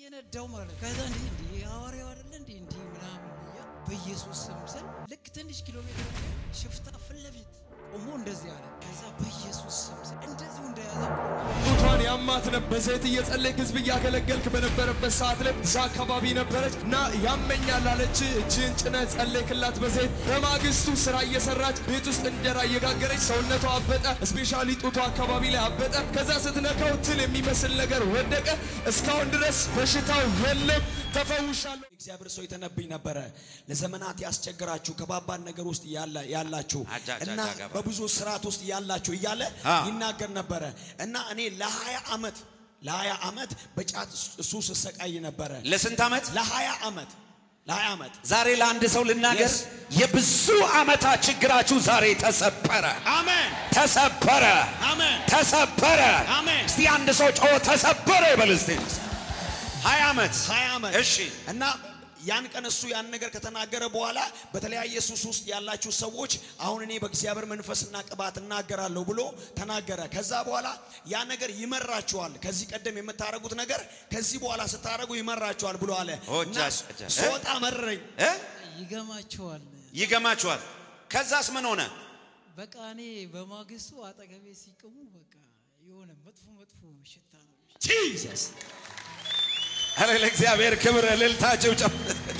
እየነዳው ማለት ከዛ እንዲህ እንዲህ ሐዋርያው አይደለ እንዲህ እንዲህ ምናምን እያ በኢየሱስ ስም ስል ልክ ትንሽ ኪሎ ሜትር ሽፍታ ፊት ለፊት ቆሞ እንደዚህ አለ። ከዛ በኢየሱስ ስም ስል እንደዚሁ እንደያዘ ጡቷን ያማት ነበር። በዘይት እየጸለይክ ህዝብ እያገለገልክ በነበረበት ሰዓት ላይ እዛ አካባቢ ነበረች እና ያመኛል አለች። እጅህን ጭነህ ጸለይክላት በዘይት። በማግስቱ ስራ እየሰራች ቤት ውስጥ እንጀራ እየጋገረች ሰውነቷ አበጠ። ስፔሻሊ ጡቷ አካባቢ ላይ አበጠ። ከዛ ስትነካው ትል የሚመስል ነገር ወደቀ። እስካሁን ድረስ በሽታው የለም፣ ተፈውሻለሁ። እግዚአብሔር ሰው የተነብኝ ነበረ። ለዘመናት ያስቸግራችሁ ከባባድ ነገር ውስጥ ያላ- ያላችሁ አጃ አጃ እና አጃ ገባ። በብዙ ስርዓት ውስጥ ያላችሁ እያለ አ። ይናገር ነበረ እና እኔ ለሀያ ዓመት ለሀያ ዓመት በጫት ሱስ ስሰቃይ ነበረ። ለስንት ዓመት? ለሀያ ዓመት ለሀያ ዓመት ዛሬ ለአንድ ሰው ልናገር፣ Yes. የብዙ ዓመታት ችግራችሁ ዛሬ ተሰበረ፣ አሜን ተሰበረ፣ አሜን ተሰበረ። አሜን። እስቲ አንድ ሰው ጮ ተሰበረ ይበል እስቲ። ሀያ ዓመት ሀያ ዓመት እሺ እና ያን ቀን እሱ ያን ነገር ከተናገረ በኋላ በተለያየ ሱስ ውስጥ ያላችሁ ሰዎች አሁን እኔ በእግዚአብሔር መንፈስና ቅባት እናገራለሁ ብሎ ተናገረ። ከዛ በኋላ ያ ነገር ይመራችኋል። ከዚህ ቀደም የምታደርጉት ነገር ከዚህ በኋላ ስታደርጉ ይመራችኋል ብሎ አለ ኦ፣ እና ጃ- ጃ- ስወጣ መረኝ። እ? ይገማቸዋል። ይገማችኋል። ከዛስ ምን ሆነ? በቃ እኔ በማግስቱ አጠገቤ ሲቅሙ በቃ የሆነ መጥፎ መጥፎ ሽታ ነው። ጂሰስ አረ ለእግዚአብሔር ክብር እልልታ፣ ጭብጨባ።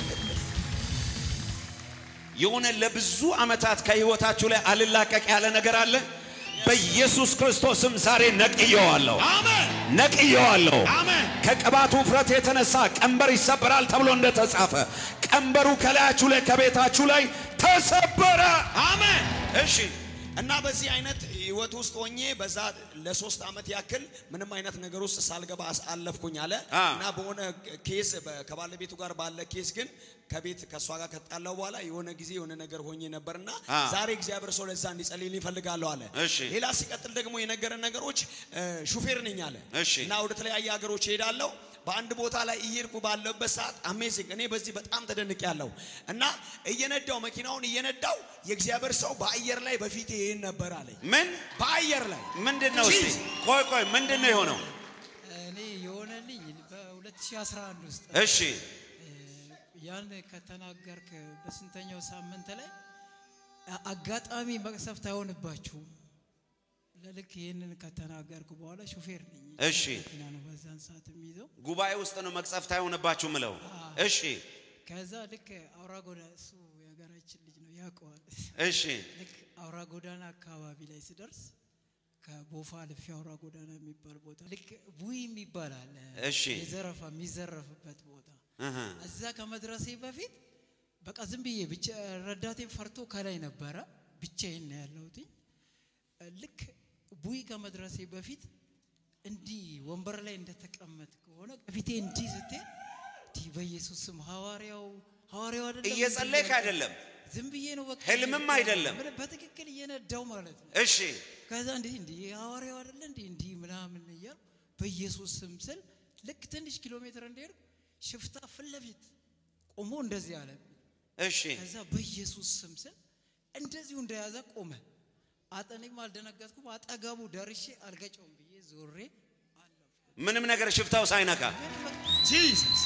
የሆነ ለብዙ ዓመታት ከህይወታችሁ ላይ አልላቀቅ ያለ ነገር አለ። በኢየሱስ ክርስቶስም ዛሬ ነቅየዋለሁ፣ አሜን ነቅየዋለሁ። አሜን ከቅባቱ ውፍረት የተነሳ ቀንበር ይሰበራል ተብሎ እንደተጻፈ ቀንበሩ ከላያችሁ ላይ ከቤታችሁ ላይ ተሰበረ። አሜን እሺ እና በዚህ አይነት ህይወት ውስጥ ሆኜ በዛ ለሶስት ዓመት ያክል ምንም አይነት ነገር ውስጥ ሳልገባ አስ- አለፍኩኝ አለ አ። እና በሆነ ኬስ በ- ከባለቤቱ ጋር ባለ ኬስ ግን ከቤት ከእሷ ጋር ከጣላው በኋላ የሆነ ጊዜ የሆነ ነገር ሆኜ ነበርና አ። ዛሬ እግዚአብሔር ሰው ለዛ እንዲጸልይልኝ እፈልጋለሁ አለ። እሺ። ሌላ ሲቀጥል ደግሞ የነገረን ነገሮች እ፣ ሹፌር ነኝ አለ እሺ። እና ወደ ተለያየ ሀገሮች እሄዳለሁ። በአንድ ቦታ ላይ እየሄድኩ ባለበት ሰዓት አሜዚንግ እኔ በዚህ በጣም ተደንቅ ያለው እና እየነዳው መኪናውን እየነዳው የእግዚአብሔር ሰው በአየር ላይ በፊት ይሄን ነበር አለኝ። ምን በአየር ላይ ምንድን ነው? እስቲ ቆይ ቆይ፣ ምንድን ነው የሆነው? እኔ የሆነልኝ በ2011 ውስጥ እሺ ያን ከተናገርክ በስንተኛው ሳምንት ላይ አ- አጋጣሚ መቅሰፍት አይሆንባችሁም። ለልክ ይህንን ከተናገርኩ በኋላ ሹፌር ነኝ። እሺ። መኪና ነው በዛን ሰዓት የሚይዘው። ጉባኤ ውስጥ ነው መቅሰፍት አይሆንባችሁ ምለው። እሺ ከዛ ልክ አውራ ጎዳና እሱ የሀገራችን ልጅ ነው ያውቀዋል። እሺ ልክ አውራ ጎዳና አካባቢ ላይ ስደርስ ከቦፋ ልፊ አውራ ጎዳና የሚባል ቦታ ልክ ቡይ የሚባል አለ። እሺ። የዘረፋ የሚዘረፍበት ቦታ እህ፣ እዛ ከመድረሴ በፊት በቃ ዝም ብዬ ብቻ ረዳቴን ፈርቶ ከላይ ነበረ ብቻዬን ነው ያለሁት። ልክ ቡይ ከመድረሴ በፊት እንዲህ ወንበር ላይ እንደተቀመጥ ከሆነ ከፊቴ እንዲህ ስትል እንዲህ በኢየሱስ ስም ሐዋርያው ሐዋርያው አይደለም እየጸለይክ እንዲህ አይደለም። ዝም ብዬ ነው በቃ ህልምም አይደለም። ምን በትክክል እየነዳው ማለት ነው። እሺ ከዛ እንዲህ እንዲህ ሐዋርያው አይደለ እንዲህ እንዲህ ምናምን እያልኩ በኢየሱስ ስም ስል ልክ ትንሽ ኪሎ ሜትር እንደሄድኩ ሽፍታ ፊት ለፊት ቆሞ እንደዚህ አለ። እሺ ከዛ በኢየሱስ ስም ስል እንደዚሁ እንደያዘ ቆመ። አጠኔም አልደነገጥኩም። አጠገቡ ደርሼ አልገጨውም ብዬ ዞሬ አለፍኩ። ምንም ነገር ሽፍታው ሳይነካ ጂሰስ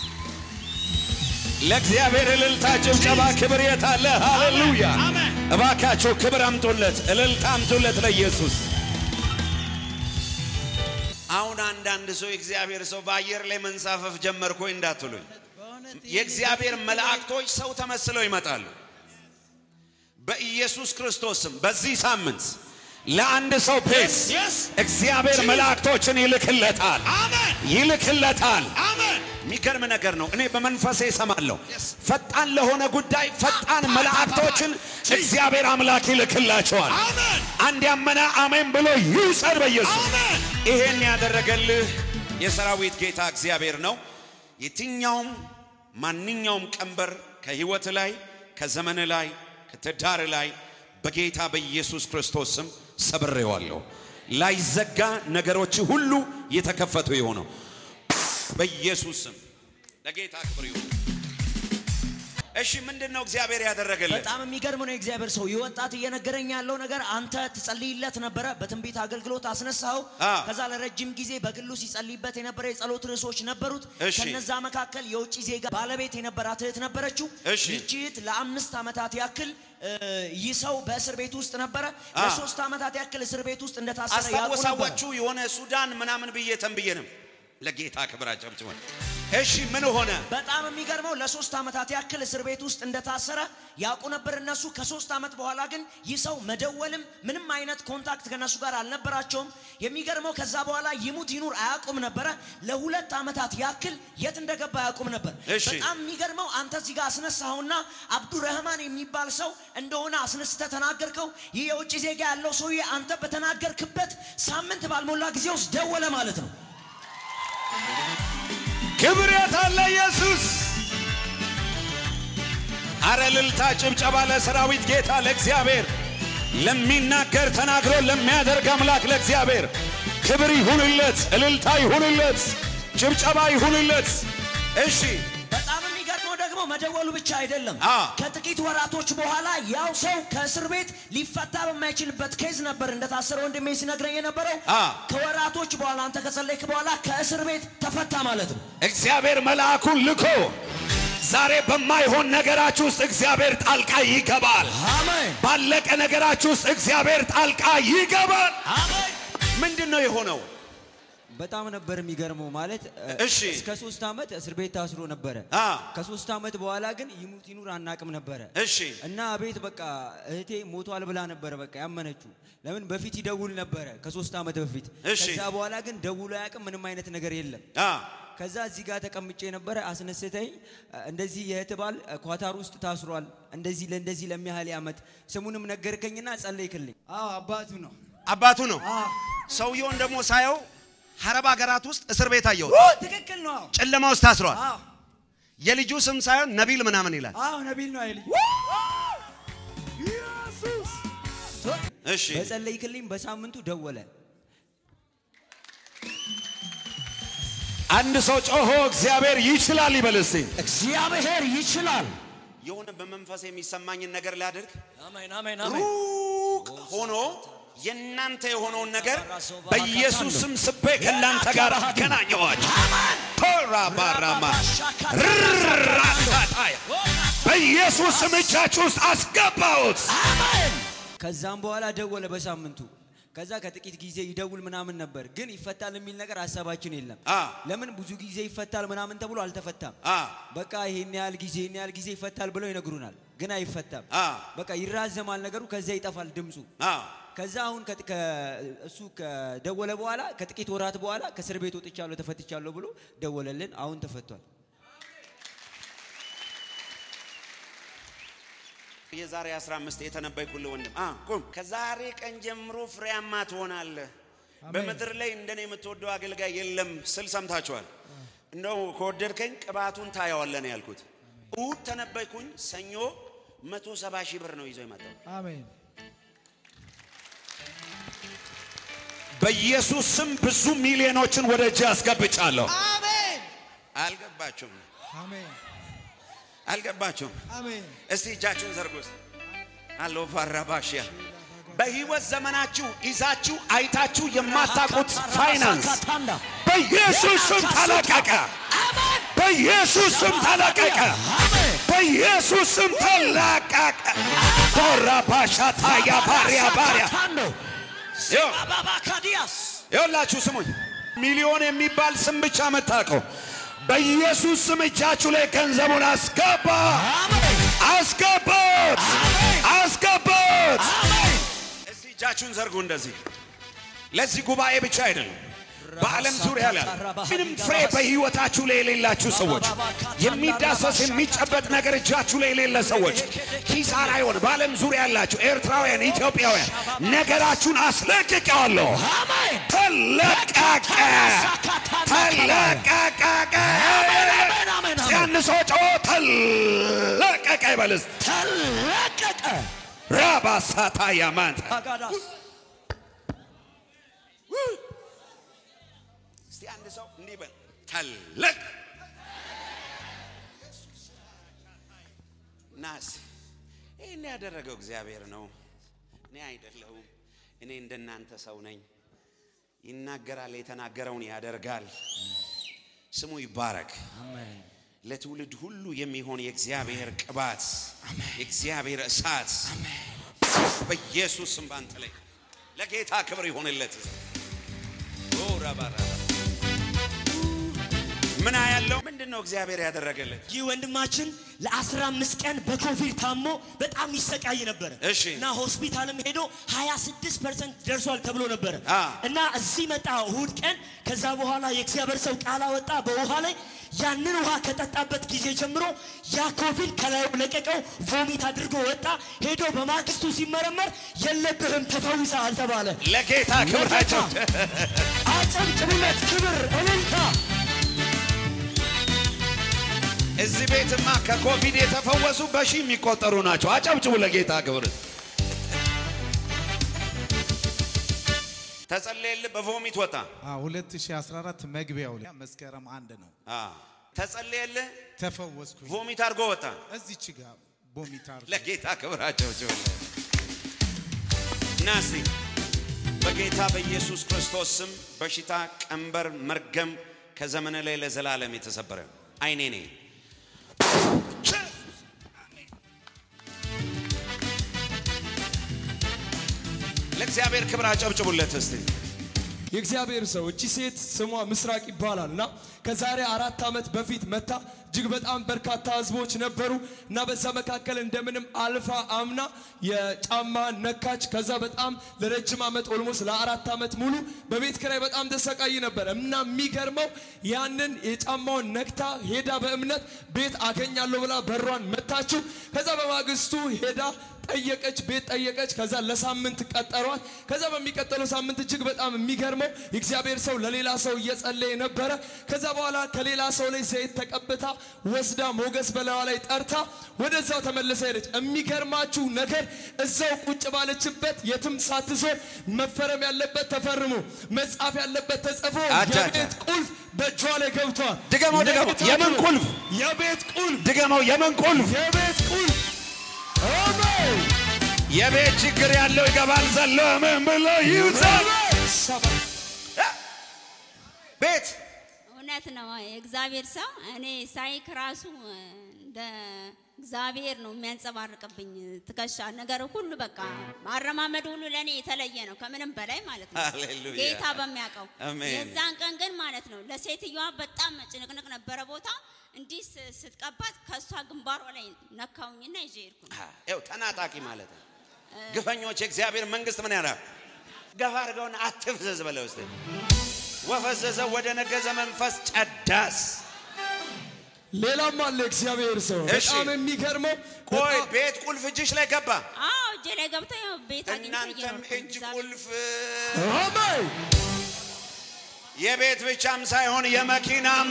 ለእግዚአብሔር እልልታ፣ ጭብጨባ፣ ክብር የት አለ? ሃሌሉያ! አሜን። እባካቸው ክብር አምጡለት፣ እልልታ አምጡለት ለኢየሱስ። አሁን አንዳንድ ሰው የእግዚአብሔር ሰው በአየር ላይ መንሳፈፍ ጀመርኩ ወይ እንዳትሉኝ፣ በእውነት የእግዚአብሔር መላእክቶች ሰው ተመስለው ይመጣሉ። በኢየሱስ ክርስቶስም በዚህ ሳምንት ለአንድ ሰው ቤት yes. እግዚአብሔር መላእክቶችን ይልክለታል አሜን ይልክለታል። አሜን የሚገርም ነገር ነው። እኔ በመንፈሴ እሰማለሁ። Yes. ፈጣን ለሆነ ጉዳይ ፈጣን መላእክቶችን እግዚአብሔር አምላክ ይልክላቸዋል። አሜን አንድ ያመነ አሜን ብሎ ይውሰድ በኢየሱስ አሜን ይሄን ያደረገልህ የሰራዊት ጌታ እግዚአብሔር ነው። የትኛውም ማንኛውም ቀንበር ከህይወት ላይ ከዘመን ላይ ከትዳር ላይ በጌታ በኢየሱስ ክርስቶስ ስም ሰብሬዋለሁ። ላይዘጋ ነገሮች ሁሉ የተከፈቱ የሆነው በኢየሱስ ስም ለጌታ ክብር ይሁን። እሺ ምንድን ነው እግዚአብሔር ያደረገልን? በጣም የሚገርም ነው። የእግዚአብሔር ሰው ይህ ወጣት እየነገረኝ ያለው ነገር አንተ ትጸልይለት ነበረ፣ በትንቢት አገልግሎት አስነሳው። አ። ከዛ ለረጅም ጊዜ በግሉ ሲጸልይበት የነበረ የጸሎት ርዕሶች ነበሩት። እሺ። ከነዛ መካከል የውጭ ዜጋ ባለቤት የነበራት እህት ነበረችው። እሺ። ይህች እህት ለአምስት ዓመታት ያክል እ፣ ይህ ሰው በእስር ቤት ውስጥ ነበረ። አ። ለሶስት ዓመታት ያክል እስር ቤት ውስጥ እንደታሰረ ያውቁ ነበር። አስታወሳዋችሁ የሆነ ሱዳን ምናምን ብዬ ተንብዬንም ለጌታ ክብር አጨብጭበን። እሺ ምን ሆነ? በጣም የሚገርመው ለሶስት ዓመታት ያክል እስር ቤት ውስጥ እንደታሰረ ያውቁ ነበር እነሱ። ከሶስት ዓመት በኋላ ግን ይህ ሰው መደወልም ምንም አይነት ኮንታክት ከነሱ ጋር አልነበራቸውም። የሚገርመው ከዛ በኋላ ይሙት ይኑር አያውቁም ነበረ። ለሁለት ዓመታት ያክል የት እንደገባ አያውቁም ነበር። እሺ። በጣም የሚገርመው አንተ እዚህ ጋር አስነሳኸውና አብዱረህማን የሚባል ሰው እንደሆነ አስነስተ ተናገርከው። ይህ የውጭ ዜጋ ያለው ሰውዬ አንተ በተናገርክበት ሳምንት ባልሞላ ጊዜ ውስጥ ደወለ ማለት ነው። ክብር የታለ ኢየሱስ? አረ ልልታ ጭብጨባ ለሰራዊት ጌታ ለእግዚአብሔር ለሚናገር ተናግሮ ለሚያደርግ አምላክ ለእግዚአብሔር ክብር ይሁንለት፣ እልልታ ይሁንለት፣ ጭብጨባ ይሁንለት። እሺ በጣም የሚገርመው ደግሞ መደወሉ ብቻ አይደለም። አ። ከጥቂት ወራቶች በኋላ ያው ሰው ከእስር ቤት ሊፈታ በማይችልበት ኬዝ ነበር እንደታሰረ ወንድሜ ሲነግረኝ የነበረው። አ። ከወራቶች በኋላ አንተ ከጸለይክ በኋላ ከእስር ቤት ተፈታ ማለት ነው። እግዚአብሔር መልአኩን ልኮ ዛሬ በማይሆን ነገራችሁ ውስጥ እግዚአብሔር ጣልቃ ይገባል። አሜን ባለቀ ነገራችሁ ውስጥ እግዚአብሔር ጣልቃ ይገባል። አሜን። ምንድን ነው የሆነው? በጣም ነበር የሚገርመው። ማለት እ፣ እሺ። እስከ ሶስት ዓመት እስር ቤት ታስሮ ነበረ። አ። ከሶስት ዓመት በኋላ ግን ይሙት ይኑር አናቅም ነበረ እሺ እና ቤት በቃ እህቴ ሞቷል ብላ ነበረ በቃ ያመነችው። ለምን በፊት ይደውል ነበረ ከሶስት ዓመት በፊት። እሺ። ከዛ በኋላ ግን ደውሎ አያውቅም። ምንም አይነት ነገር የለም። አ ከዛ እዚህ ጋር ተቀምጬ ነበረ አስነስተኝ። እንደዚህ የእህት ባል ኳታር ውስጥ ታስሯል፣ እንደዚህ ለእንደዚህ ለሚያህል ዓመት ስሙንም ነገርከኝና ጸለይክልኝ። አዎ አባቱ ነው። አባቱ ነው። ሰውየውን ደግሞ ሳየው ሀረብ ሀገራት ውስጥ እስር ቤት አየሁት። ኦ ትክክል ነው። አዎ ጨለማ ውስጥ ታስሯል። አዎ የልጁ ስም ሳይሆን ነቢል ምናምን ይላል። አዎ ነቢል ነው አይልኝ እሺ በጸለይክልኝ በሳምንቱ ደወለ። አንድ ሰው ጮሆ እግዚአብሔር ይችላል ይበል እስቲ። እግዚአብሔር ይችላል። የሆነ በመንፈስ የሚሰማኝን ነገር ላድርግ። አሜን አሜን አሜን። ሩቅ ሆኖ የእናንተ የሆነውን ነገር በኢየሱስ ስም ስቤ ከእናንተ ጋር አገናኘዋችሁ። ቶራ ባራማ ራሳታያ በኢየሱስ ስም እጃችሁ ውስጥ አስገባሁት። ከዛም በኋላ ደወለ በሳምንቱ። ከዛ ከጥቂት ጊዜ ይደውል ምናምን ነበር፣ ግን ይፈታል የሚል ነገር ሀሳባችን የለም። አ ለምን ብዙ ጊዜ ይፈታል ምናምን ተብሎ አልተፈታም። አ በቃ ይሄን ያህል ጊዜ ይሄን ያህል ጊዜ ይፈታል ብለው ይነግሩናል፣ ግን አይፈታም። አ በቃ ይራዘማል ነገሩ፣ ከዛ ይጠፋል ድምፁ። አ ከዛ አሁን ከጥ- ከ- እሱ ከደወለ በኋላ ከጥቂት ወራት በኋላ ከእስር ቤት ወጥቻለሁ ተፈትቻለሁ ብሎ ደወለልን። አሁን ተፈቷል። የዛሬ 15 የተነበይኩልህ ወንድም አ ቁም። ከዛሬ ቀን ጀምሮ ፍሬያማ ትሆናለህ። በምድር ላይ እንደኔ የምትወደው አገልጋይ የለም ስል ሰምታችኋል። እንደው ከወደድከኝ ቅባቱን ታየዋለህ ነው ያልኩት። እሑድ ተነበይኩኝ። ሰኞ መቶ ሰባ ሺህ ብር ነው ይዞ የመጣው። አሜን በኢየሱስ ስም ብዙ ሚሊዮኖችን ወደ እጅ አስገብቻለሁ። አሜን አልገባችሁም? አሜን አልገባችሁም? አሜን እስቲ እጃችሁን ዘርጉ። እስቲ አሎ ፋራባሽያ በህይወት ዘመናችሁ ይዛችሁ አይታችሁ የማታውቁት ፋይናንስ ካታንዳ በኢየሱስ ስም ተለቀቀ። በኢየሱስ ስም ተለቀቀ። በኢየሱስ ስም ተለቀቀ። ኮራባሻታ ያባሪያ ባሪያ ታንዶ ይኸው አባባ ካዲያስ ይኸውላችሁ ስሙኝ፣ ሚሊዮን የሚባል ስም ብቻ መታቀው። በኢየሱስ ስም እጃችሁ ላይ ገንዘቡን አስገባ፣ አስገባት፣ አስገባት። እስቲ እጃችሁን ዘርጉ እንደዚህ። ለዚህ ጉባኤ ብቻ አይደለም፣ በዓለም ዙሪያ ላይ ምንም ፍሬ በህይወታችሁ ላይ የሌላችሁ ሰዎች፣ የሚዳሰስ የሚጨበጥ ነገር እጃችሁ ላይ የሌለ ሰዎች፣ ኪሳራ ይሆን በዓለም ዙሪያ ያላችሁ ኤርትራውያን፣ ኢትዮጵያውያን ነገራችሁን አስለቅቄዋለሁ። ተለቀቀ፣ ተለቀቀ። ሲያንሶ ጮ ተለቀቀ ይበልስ ተለቀቀ። ራባሳታ ያማንታ አጋዳስ እስቲ አንድ ሰው እንዲህ በል ተለቅ ያደረገው እግዚአብሔር ነው፣ እኔ አይደለሁም። እኔ እንደናንተ ሰው ነኝ። ይናገራል፣ የተናገረውን ያደርጋል። ስሙ ይባረክ። ለትውልድ ሁሉ የሚሆን የእግዚአብሔር ቅባት፣ የእግዚአብሔር እሳት በኢየሱስ ስም ባንተ ላይ ለጌታ ክብር ይሆንለት። ኦ ረባራ ምን ያለው ምንድን ነው እግዚአብሔር ያደረገለት? ይህ ወንድማችን ለአስራ አምስት ቀን በኮቪድ ታሞ በጣም ይሰቃይ ነበረ እሺ። እና ሆስፒታልም ሄዶ 26 ፐርሰንት ደርሷል ተብሎ ነበረ አ። እና እዚህ መጣ እሁድ ቀን። ከዛ በኋላ የእግዚአብሔር ሰው ቃል አወጣ በውሃ ላይ ያንን ውሃ ከጠጣበት ጊዜ ጀምሮ ያ ኮቪድ ከላዩ ለቀቀው፣ ቮሚት አድርጎ ወጣ። ሄዶ በማግስቱ ሲመረመር የለብህም ተፈውሰሃል ተባለ። ለጌታ ክብር ለጌታ ናቸው። አጨብጭቡለት፣ ክብር እልልታ። እዚህ ቤትማ ከኮቪድ የተፈወሱ በሺህ የሚቆጠሩ ናቸው። አጨብጭቡ ለጌታ ክብር። ተጸለየልህ፣ በቮሚት ወጣ። 2014 መግቢያው ላይ መስከረም አንድ ነው አ፣ ተጸለየልህ፣ ተፈወስኩኝ። ቮሚት አድርጎ ወጣ። እዚች ጋር ቦሚታር ለጌታ ክብር አጨብጭቡ። ና እስቲ በጌታ በኢየሱስ ክርስቶስ ስም በሽታ፣ ቀንበር፣ መርገም ከዘመነ ላይ ለዘላለም የተሰበረ አይኔ ነኝ። ለእግዚአብሔር ክብር አጨብጭቡለት እስቲ። የእግዚአብሔር ሰው እቺ ሴት ስሟ ምስራቅ ይባላል እና ከዛሬ አራት ዓመት በፊት መታ እጅግ በጣም በርካታ ህዝቦች ነበሩ እና በዛ መካከል እንደምንም አልፋ አምና የጫማ ነካች። ከዛ በጣም ለረጅም ዓመት ኦልሞስ ለአራት ዓመት ሙሉ በቤት ኪራይ በጣም ተሰቃይ ነበር እና የሚገርመው ያንን የጫማውን ነክታ ሄዳ በእምነት ቤት አገኛለሁ ብላ በሯን መታችው። ከዛ በማግስቱ ሄዳ ጠየቀች፣ ቤት ጠየቀች። ከዛ ለሳምንት ቀጠሯት። ከዛ በሚቀጥለው ሳምንት እጅግ በጣም የሚገርመው የእግዚአብሔር ሰው ለሌላ ሰው እየጸለየ ነበረ። ከዛ በኋላ ከሌላ ሰው ላይ ዘይት ተቀብታ ወስዳ ሞገስ በላዋ ላይ ጠርታ ወደዛው ተመልሳ ሄደች። የሚገርማችሁ ነገር እዛው ቁጭ ባለችበት የትም ሳትዞር መፈረም ያለበት ተፈርሞ መጻፍ ያለበት ተጽፎ አጃ፣ አጃ። የቤት ቁልፍ በእጇ ላይ ገብቷል። ድገመው፣ ድገመው። ለጌታ የምን ክብር። ቁልፍ? የቤት ቁልፍ ድገመው። የምን ቁልፍ? የቤት ቁልፍ አሜን። የቤት ችግር ያለው ይገባል ዘሎ ምን ብሎ ይውዛል ቤት እውነት ነው። የእግዚአብሔር ሰው እኔ ሳይክ ራሱ እንደ እግዚአብሔር ነው የሚያንጸባርቅብኝ ትከሻ ነገር ሁሉ በቃ አረማመድ ሁሉ ለእኔ የተለየ ነው ከምንም በላይ ማለት ነው። ሃሌሉያ። ጌታ በሚያውቀው አሜን። የዛን ቀን ግን ማለት ነው ለሴትዮዋ በጣም ጭንቅንቅ ነበረ ቦታ እንዲህ ስ- ስትቀባት ከእሷ ግንባሯ ላይ ነካውኝና ይዤ ሄድኩኝ። ይኸው ተናጣቂ ማለት ነው። ግፈኞች የእግዚአብሔር መንግስት ምን ያደርጋል? ገፋ አድርገውን አትፍዘዝ በለው እስቲ። ወፈዘዘ ወደ ነገዘ መንፈስ ጨዳስ ሌላም አለ እግዚአብሔር ሰው እሺ። በጣም የሚገርመው ቆይ በጣም- ቤት ቁልፍ እጅሽ ላይ ገባ። አዎ እጄ ላይ ገብቶ ያው ቤት አግኝቶ እናንተም እየኖርኩ ነው። እጅ እግዚአብሔር ቁልፍ አሜን የቤት ብቻም ሳይሆን የመኪናም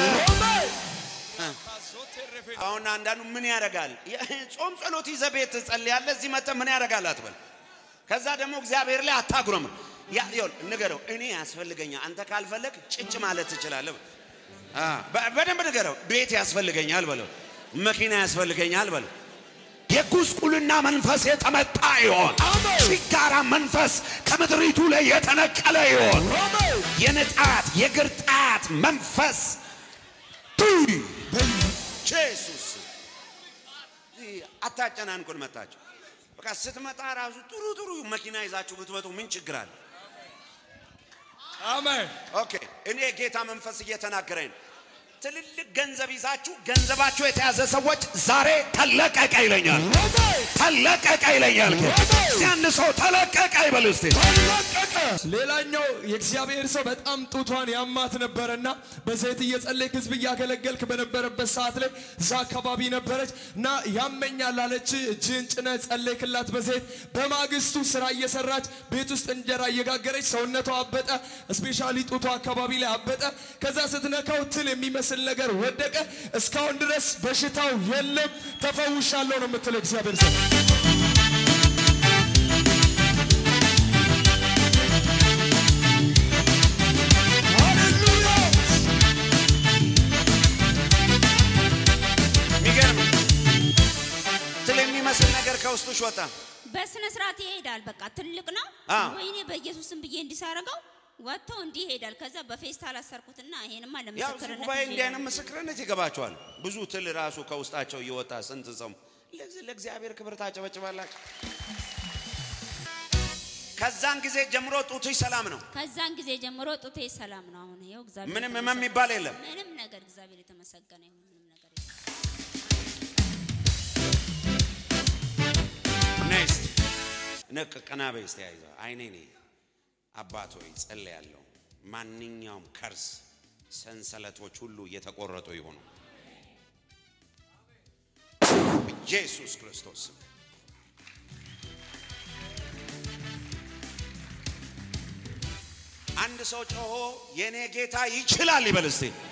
አሁን አንዳንዱ ምን ያደርጋል? ጾም ጸሎት ይዘህ ቤት ትጸልያለህ። እዚህ መጥተህ ምን ያደርጋል አትበል። ከዛ ደግሞ እግዚአብሔር ላይ አታጉረም። ያ ይኸውልህ ንገረው፣ እኔ ያስፈልገኛል። አንተ ካልፈለግ ጭጭ ማለት ትችላለህ። አ በ- በደንብ ንገረው፣ ቤት ያስፈልገኛል በለው፣ መኪና ያስፈልገኛል በለው። የጉስቁልና መንፈስ የተመጣ ይሆን። ችጋራ መንፈስ ከምድሪቱ ላይ የተነቀለ ይሆን። የንጣት የግርጣት መንፈስ ቱይ ጄሱስ አታጨናንቁን። መጣችሁ በቃ ስትመጣ ራሱ ጥሩ ጥሩ መኪና ይዛችሁ ብትመጡ ምን ችግር አለ? አሜን ኦኬ እኔ ጌታ መንፈስ እየተናገረኝ ነው። ትልልቅ ገንዘብ ይዛችሁ ገንዘባችሁ የተያዘ ሰዎች ዛሬ ተለቀቀ ይለኛል። ተለቀቀ ይለኛል። እስቲ አንድ ሰው ተለቀቀ ይበል እስቲ። ሌላኛው የእግዚአብሔር ሰው በጣም ጡቷን ያማት ነበረና በዘይት እየጸለይክ ህዝብ እያገለገልክ በነበረበት ሰዓት ላይ እዛ አካባቢ ነበረች እና ያመኛል አለች። እጅህን ጭነህ ጸለይክላት በዘይት። በማግስቱ ስራ እየሰራች ቤት ውስጥ እንጀራ እየጋገረች ሰውነቷ አበጠ። ስፔሻሊ ጡቷ አካባቢ ላይ አበጠ። ከዛ ስትነካው ትል የሚመስል ነገር ወደቀ። እስካሁን ድረስ በሽታው የለም፣ ተፈውሻለሁ ነው የምትለው እግዚአብሔር ሰው። የሚገርም ትል የሚመስል ነገር ከውስጥሽ ወጣ? በስነ ስርዓት ይሄዳል። በቃ ትልቅ ነው። አ። ወይኔ በኢየሱስም ብዬ እንዲሳረገው ወጥቶ እንዲህ ይሄዳል። ከዛ በፌስታል አሰርኩትና ይሄንማ ያው እዚህ ለምስክርነት ጉባኤ ይዤ እንዲህ አይነት እሄዳለሁ። ምስክርነት ይገባቸዋል። ብዙ ትል ራሱ ከውስጣቸው እየወጣ ስንት ሰው ለዚህ ለእግዚአብሔር ክብር ታጨበጭባላችሁ። ከዛን ጊዜ ጀምሮ ጡትሽ ሰላም ነው። ከዛን ጊዜ ጀምሮ ጡቴ ሰላም ነው። አሁን ይኸው እግዚአብሔር ምንም የተመሰገነ- ህመም የሚባል የለም። ምንም ነገር እግዚአብሔር የተመሰገነ ይሁን። ምንም ነገር የለም። ኔክስት ነቅ ቀና በይ እስቲ አይዞህ። አይኔ ኔ አባት ሆይ ጸልያለሁ። ማንኛውም ከርስ ሰንሰለቶች ሁሉ እየተቆረጡ ይሆኑ ኢየሱስ ክርስቶስ ስም። አንድ ሰው ጮሆ የኔ ጌታ ይችላል ይበል እስቲ።